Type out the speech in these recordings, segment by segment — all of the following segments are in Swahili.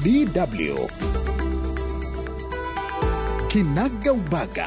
DW Kinaga Ubaga.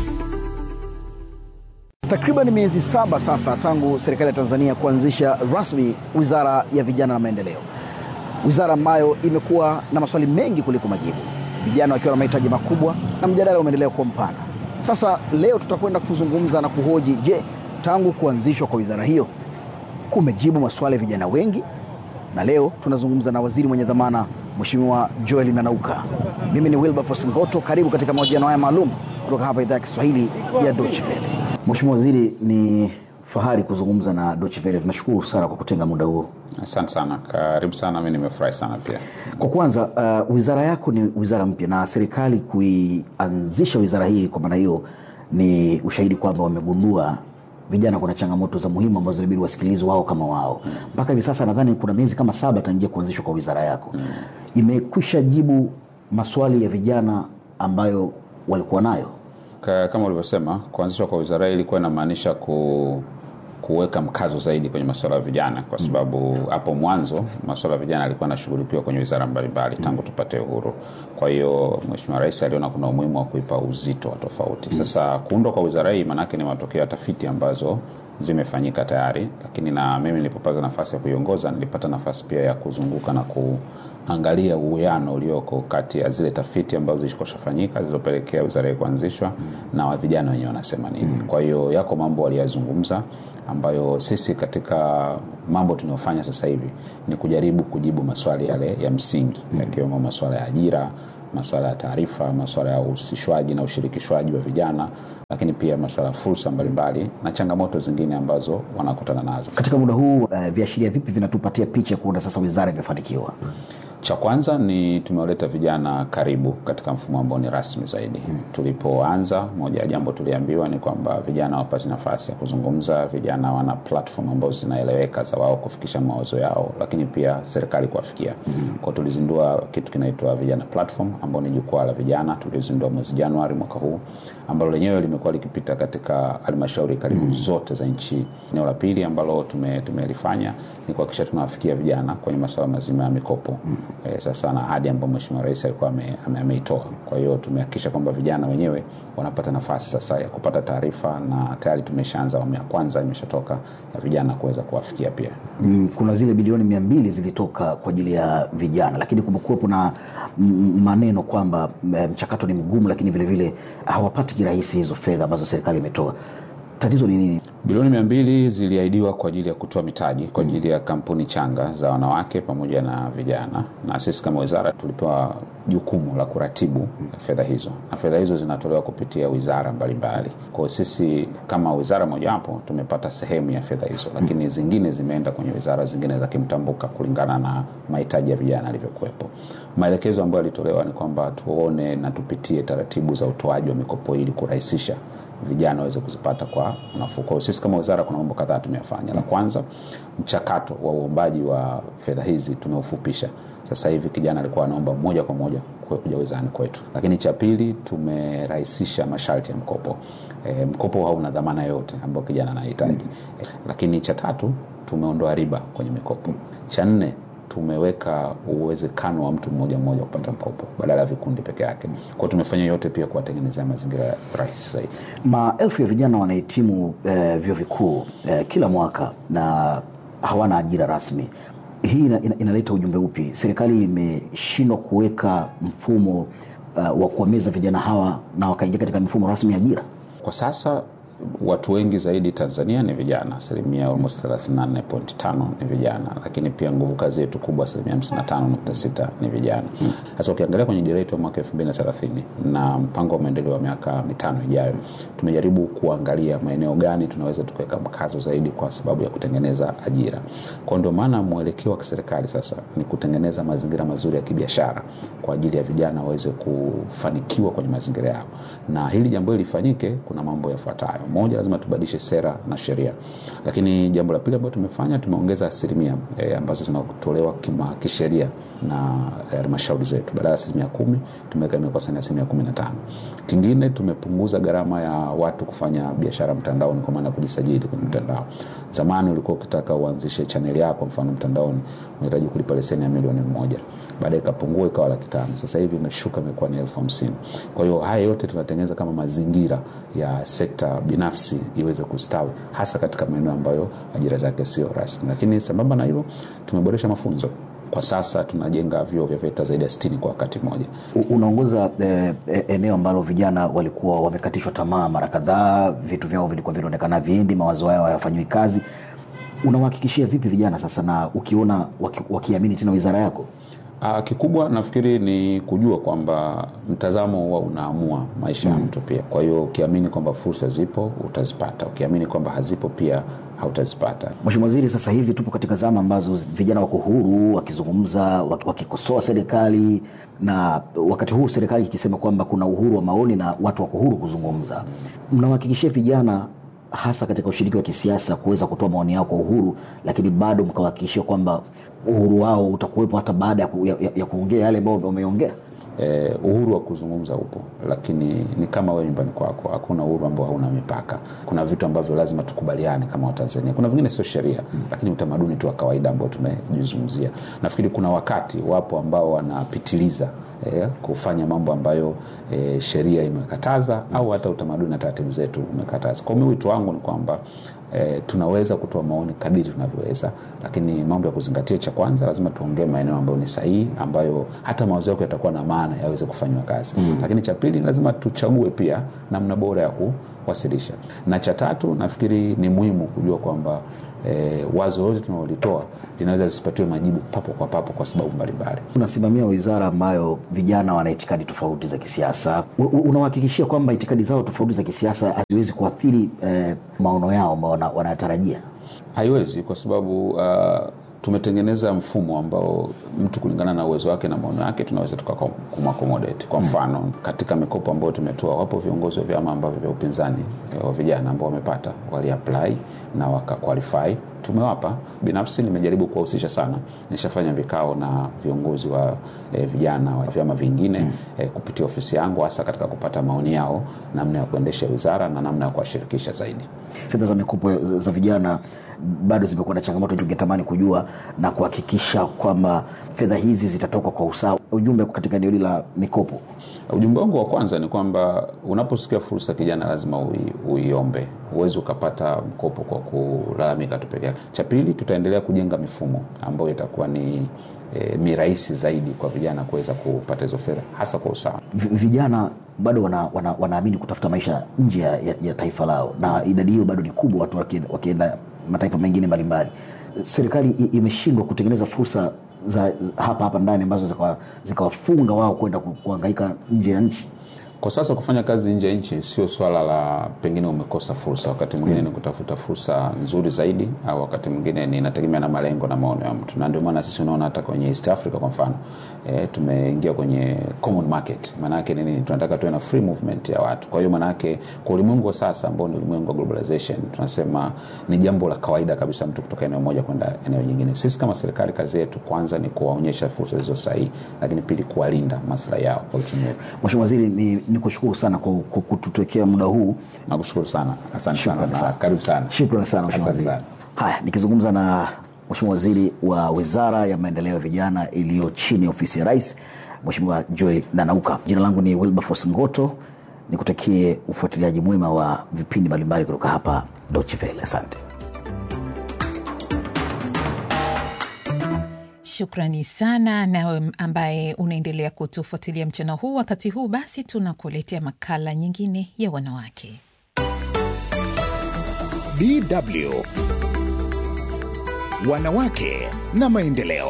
Takriban miezi saba sasa tangu serikali ya Tanzania kuanzisha rasmi Wizara ya Vijana na Maendeleo, wizara ambayo imekuwa na maswali mengi kuliko majibu, vijana wakiwa na mahitaji makubwa na mjadala umeendelea kuwa mpana. Sasa leo tutakwenda kuzungumza na kuhoji, je, tangu kuanzishwa kwa wizara hiyo kumejibu maswali ya vijana wengi? Na leo tunazungumza na waziri mwenye dhamana Mheshimiwa Joel Nanauka. Mimi ni Wilberforce Ngoto, karibu katika mahojiano haya maalum kutoka hapa idhaa ya Kiswahili ya Deutsche Welle. Mheshimiwa Waziri, ni fahari kuzungumza na Deutsche Welle. Tunashukuru sana kwa kutenga muda huo. Asante sana, karibu sana. Mi nimefurahi sana pia. Kwa kwanza, uh, wizara yako ni wizara mpya na serikali kuianzisha wizara hii, kwa maana hiyo ni ushahidi kwamba wamegundua vijana kuna changamoto za muhimu ambazo inabidi wasikilizwe wao kama wao. Mpaka hivi sasa nadhani kuna miezi kama saba tangia kuanzishwa kwa wizara yako, imekwisha jibu maswali ya vijana ambayo walikuwa nayo. Ka- Kama ulivyosema, kuanzishwa kwa wizara hii ilikuwa inamaanisha ku kuweka mkazo zaidi kwenye masuala ya vijana, kwa sababu hapo mwanzo masuala ya vijana yalikuwa yanashughulikiwa kwenye wizara mbalimbali tangu tupate uhuru. Kwa hiyo Mheshimiwa Rais aliona kuna umuhimu wa kuipa uzito wa tofauti. Sasa kuundwa kwa wizara hii maanake ni matokeo ya tafiti ambazo zimefanyika tayari, lakini na mimi nilipopata nafasi ya kuiongoza nilipata nafasi pia ya kuzunguka na kuangalia uwiano ulioko kati ya zile tafiti ambazo zilikoshafanyika zilizopelekea wizara hii kuanzishwa na wa vijana wenyewe wanasema nini. Kwa hiyo yako mambo waliyazungumza ambayo sisi katika mambo tunayofanya sasa hivi ni kujaribu kujibu maswali yale ya msingi yakiwemo maswala ya ajira masuala ya taarifa, masuala ya uhusishwaji na ushirikishwaji wa vijana, lakini pia masuala ya fursa mbalimbali na changamoto zingine ambazo wanakutana nazo. Katika muda huu uh, viashiria vipi vinatupatia picha ya kuona sasa wizara imefanikiwa? Cha kwanza ni tumewaleta vijana karibu katika mfumo ambao ni rasmi zaidi. Tulipoanza, moja ya jambo tuliambiwa ni kwamba vijana wapate nafasi ya kuzungumza, vijana wana platform ambazo zinaeleweka za wao kufikisha mawazo yao, lakini pia serikali kuwafikia. Kwa tulizindua kitu kinaitwa vijana platform, ambao ni jukwaa la vijana, tulizindua mwezi Januari mwaka huu, ambalo lenyewe limekuwa likipita katika halmashauri karibu zote za nchi. Eneo la pili ambalo tume- tumelifanya ni kuhakikisha tunawafikia vijana kwenye masuala mazima ya mikopo eh, sasa na ahadi ambayo Mheshimiwa Rais alikuwa ame- ame- ameitoa. Kwa hiyo tumehakikisha kwamba vijana wenyewe wanapata nafasi sasa ya kupata taarifa, na tayari tumeshaanza awamu ya kwanza imeshatoka ya vijana kuweza kuwafikia pia. Mm, kuna zile bilioni mia mbili zilitoka kwa ajili ya vijana, lakini kumekuwepo na mm, maneno kwamba mm, mchakato ni mgumu, lakini vilevile hawapati kirahisi hizo fedha ambazo serikali imetoa. Tatizo ni nini? Bilioni mia mbili ziliahidiwa kwa ajili ya kutoa mitaji kwa ajili ya kampuni changa za wanawake pamoja na vijana, na sisi kama wizara tulipewa jukumu la kuratibu fedha hizo, na fedha hizo zinatolewa kupitia wizara mbalimbali. Kwa hiyo sisi kama wizara mojawapo tumepata sehemu ya fedha hizo, lakini zingine zimeenda kwenye wizara zingine za kimtambuka kulingana na mahitaji ya vijana yalivyokuwepo. Maelekezo ambayo yalitolewa ni kwamba tuone na tupitie taratibu za utoaji wa mikopo ili kurahisisha vijana waweze kuzipata kwa nafuu. Kwa hiyo sisi kama wizara kuna mambo kadhaa tumeyafanya. La kwanza, mchakato wa uombaji wa fedha hizi tumeufupisha. Sasa hivi kijana alikuwa anaomba moja kwa moja kwe- kuja wizarani kwetu. Lakini cha pili, tumerahisisha masharti ya mkopo. E, mkopo hauna dhamana yoyote ambayo kijana anahitaji. E, lakini cha tatu, tumeondoa riba kwenye mikopo. Cha nne, tumeweka uwezekano wa mtu mmoja mmoja kupata mkopo badala ya vikundi peke yake. Kwa hiyo tumefanya yote pia kuwatengenezea mazingira rahisi zaidi. Maelfu ya vijana wanahitimu eh, vyuo vikuu eh, kila mwaka na hawana ajira rasmi. Hii ina, ina, inaleta ujumbe upi? Serikali imeshindwa kuweka mfumo uh, wa kuwameza vijana hawa na wakaingia katika mifumo rasmi ya ajira. Kwa sasa watu wengi zaidi Tanzania ni vijana, asilimia almost 34.5 ni vijana, lakini pia nguvu kazi yetu kubwa asilimia 55.6 ni vijana. Sasa ukiangalia kwenye dira yetu ya mwaka 2030 na mpango wa maendeleo wa miaka mitano ijayo, tumejaribu kuangalia maeneo gani tunaweza tukaweka mkazo zaidi kwa sababu ya kutengeneza ajira. Kwa ndio maana mwelekeo wa kiserikali sasa ni kutengeneza mazingira mazuri ya kibiashara kwa ajili ya vijana waweze kufanikiwa kwenye mazingira yao, na hili jambo hili lifanyike, kuna mambo yafuatayo. moja, lazima tubadilishe sera na sheria. Lakini jambo la pili ambalo tumefanya, tumeongeza asilimia e, ambazo zinatolewa kima kisheria na halmashauri zetu. Badala ya asilimia kumi tumeweka imekuwa sasa ni asilimia kumi na tano. Kingine tumepunguza gharama ya watu kufanya biashara mtandaoni, kwa maana ya kujisajili kwenye mtandao. Zamani ulikuwa ukitaka uanzishe chaneli yako mfano mtandaoni unahitaji kulipa leseni ya milioni moja baadaye ikapungua ikawa laki tano sasa hivi imeshuka imekuwa ni elfu hamsini kwa hiyo haya yote tunatengeneza kama mazingira ya sekta binafsi iweze kustawi hasa katika maeneo ambayo ajira zake sio rasmi lakini sambamba na hilo tumeboresha mafunzo kwa sasa tunajenga vyuo vya VETA zaidi ya 60 kwa wakati mmoja. U- Unaongoza eh, eh, eneo ambalo vijana walikuwa wamekatishwa tamaa mara kadhaa, vitu vyao vilikuwa vinaonekana viendi, mawazo yao hayafanyiwi kazi. Unawahakikishia vipi vijana sasa, na ukiona waki, wakiamini tena wizara yako? Uh, kikubwa nafikiri ni kujua kwamba mtazamo huwa unaamua maisha ya mtu pia. Kwa hiyo ukiamini kwamba fursa zipo utazipata, ukiamini kwamba hazipo pia hautazipata. Mheshimiwa Waziri, sasa hivi tupo katika zama ambazo vijana wako huru wakizungumza, waki- wakikosoa serikali, na wakati huu serikali ikisema kwamba kuna uhuru wa maoni na watu wako huru kuzungumza. Mnawahakikishia vijana hasa katika ushiriki wa kisiasa kuweza kutoa maoni yao kwa uhuru, lakini bado mkawahakikishia kwamba uhuru wao utakuwepo hata baada ya, ku, ya, ya, ya kuongea yale ambayo wameongea? Eh, uhuru wa kuzungumza upo, lakini ni kama wewe nyumbani kwako, hakuna uhuru ambao hauna mipaka. Kuna vitu ambavyo lazima tukubaliane kama Watanzania, kuna vingine sio sheria mm. lakini utamaduni tu wa kawaida ambao tumejizungumzia. Nafikiri kuna wakati wapo ambao wanapitiliza eh, kufanya mambo ambayo eh, sheria imekataza mm. au hata utamaduni na taratibu zetu umekataza. Kwa hiyo wito wangu ni kwamba E, tunaweza kutoa maoni kadiri tunavyoweza, lakini mambo ya kuzingatia, cha kwanza lazima tuongee maeneo ambayo ni sahihi, ambayo hata mawazo yako yatakuwa na maana yaweze kufanywa kazi mm. Lakini cha pili lazima tuchague pia namna bora ya kuwasilisha, na cha tatu nafikiri ni muhimu kujua kwamba e, wazo lolote tunalolitoa linaweza lisipatiwe majibu papo kwa papo kwa sababu mbalimbali. Unasimamia wizara ambayo vijana wana itikadi tofauti za kisiasa. U- u- Unawahakikishia kwamba itikadi zao tofauti za kisiasa haziwezi kuathiri eh, maono yao ambao wana- wanayatarajia? Haiwezi kwa sababu uh, tumetengeneza mfumo ambao mtu kulingana na uwezo wake na maono yake tunaweza tukakumakomodate. Kwa mfano mm. katika mikopo ambayo tumetoa, wapo viongozi wa vyama ambavyo vya upinzani eh, wa vijana ambao wamepata waliapply na wakaqualify tumewapa. Binafsi nimejaribu kuwahusisha sana, nishafanya vikao na viongozi wa eh, vijana wa vyama vingine mm. eh, kupitia ofisi yangu, hasa katika kupata maoni yao namna ya kuendesha wizara na namna ya kuwashirikisha zaidi. Fedha za mikopo za za vijana bado zimekuwa na changamoto, tungetamani kujua na kuhakikisha kwamba fedha hizi zitatoka kwa usawa. Ujumbe katika eneo hili la mikopo Ujumbe wangu wa kwanza ni kwamba unaposikia fursa kijana, lazima ui, uiombe. Huwezi ukapata mkopo kwa kulalamika tu peke yake. Cha pili, tutaendelea kujenga mifumo ambayo itakuwa ni e, mirahisi zaidi kwa vijana kuweza kupata hizo fedha hasa kwa usawa. V- vijana bado wana, wana, wanaamini kutafuta maisha nje ya, ya, ya taifa lao, na idadi hiyo bado ni kubwa, watu wakienda, wakienda mataifa mengine mbalimbali. Serikali i- imeshindwa kutengeneza fursa za, za hapa hapa ndani ambazo zikawa- zikawafunga wao kwenda ku- kuhangaika nje ya nchi. Kwa sasa kufanya kazi nje ya nchi sio swala la pengine umekosa fursa, wakati mwingine ni kutafuta fursa nzuri zaidi, au wakati mwingine ni inategemea na malengo na maono ya mtu, na ndio maana sisi unaona hata kwenye East Africa kwa mfano e, tumeingia kwenye common market. Maana yake ni nini? Tunataka tuwe na free movement ya watu. Kwa hiyo maana yake kwa ulimwengu wa sasa ambao ni ulimwengu wa globalization, tunasema ni jambo la kawaida kabisa mtu kutoka eneo moja kwenda eneo jingine. Sisi kama serikali, kazi yetu kwanza ni kuwaonyesha fursa zilizo sahihi, lakini pili kuwalinda maslahi yao kwa uchumi wetu. Mheshimiwa Waziri, ni, ni kushukuru sana kwa, kwa kututekea muda huu. Nakushukuru sana, asante sana Shukrani na sana. karibu sana. Shukrani sana Mheshimiwa Asante Waziri. sana. Haya, nikizungumza na Mheshimiwa Waziri wa Wizara ya Maendeleo ya Vijana iliyo chini ya ofisi ya Rais, Mheshimiwa Joy Nanauka. Jina langu ni Wilberforce Ngoto, nikutakie ufuatiliaji mwema wa vipindi mbalimbali kutoka hapa Deutsche Welle. Asante. Shukrani sana nawe ambaye unaendelea kutufuatilia mchana huu. Wakati huu basi, tunakuletea makala nyingine ya wanawake. DW Wanawake na Maendeleo.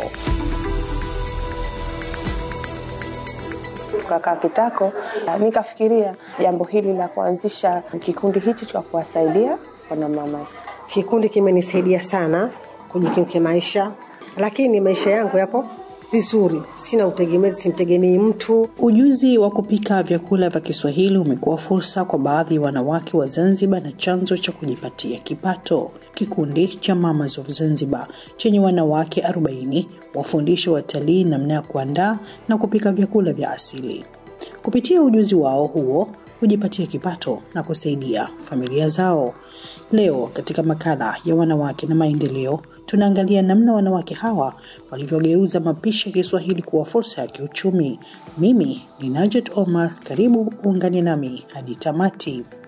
tukakaa kitako, nikafikiria jambo hili la kuanzisha kikundi hichi cha kuwasaidia wanamama. Kikundi kimenisaidia sana kujikimu kimaisha, lakini maisha yangu yapo vizuri, sina utegemezi, simtegemei mtu. Ujuzi wa kupika vyakula vya Kiswahili umekuwa fursa kwa baadhi ya wanawake wa Zanzibar na chanzo cha kujipatia kipato. Kikundi cha Mamas of Zanzibar chenye wanawake 40 wafundisha watalii namna ya kuandaa na kupika vyakula vya asili. Kupitia ujuzi wao huo hujipatia kipato na kusaidia familia zao. Leo katika makala ya wanawake na maendeleo tunaangalia namna wanawake hawa walivyogeuza mapishi ya Kiswahili kuwa fursa ya kiuchumi. Mimi ni Najet Omar, karibu uungane nami hadi tamati.